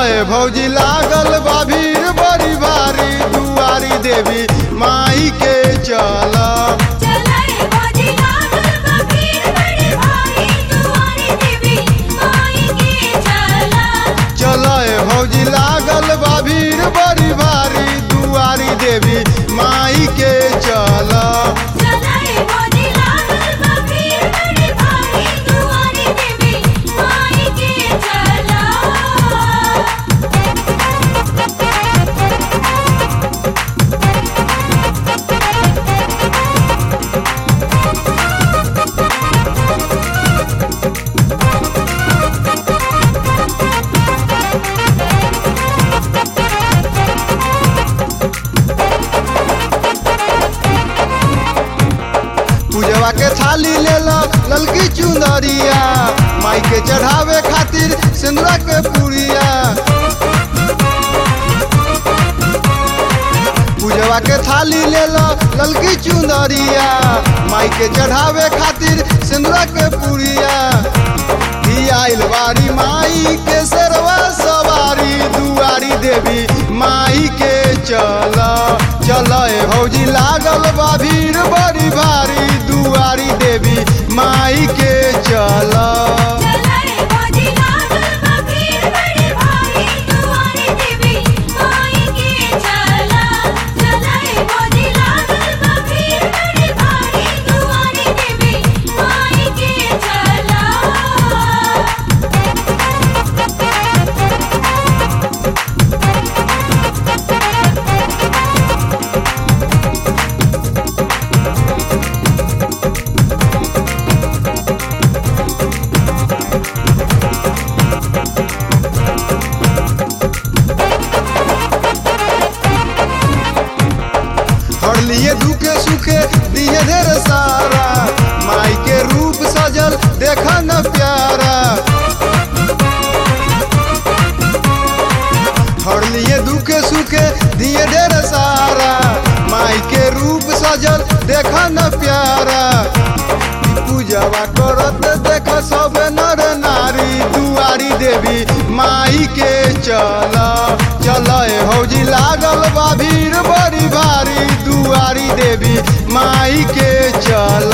चलय भौजी लागल बा भीड़ बड़ी भारी दुआरी देवी माई के चल चलाए बाजी लागल बबीर बड़ी भारी दुआरी देवी माई के चला चलय भौजी लागल बा भीड़ बड़ी भारी दुआरी देवी माई के चल चलाए बाजी लागल बबीर बड़ी भारी दुआरी देवी माई के चला पूजवा के थाली ले लो ललकी चुंदरिया माई के चढ़ावे खातिर सिंदूरा के पुड़िया पूजवा के थाली ले लो ललकी चुंदरिया माई के चढ़ावे खातिर सिंदूरा के पुड़िया आइल बारी माई के सरवा सवारी दुआरी देवी माई के चल चल भौजी लागल बा भीड़ बड़ी भारी दुआरी देवी माई के चल चलाए बाजी लागल बबीर बड़ी भारी दुआरी देवी माई के चला चलाए बाजी लागल बबीर बड़ी भारी दुआरी देवी माई के चला हर लिए दुखे सुखे दिए ढेर सारा माई के रूप सजल देख न प्यारा हर लिए दुखे सुखे दिए ढेर सारा माई के रूप सजल देख न प्यारा पूजवा करत देख सब नर नारी दुआरी देवी माई के चल चल हौजी लागल बा भीड़ बड़ी भारी दुआरी देवी माई के चल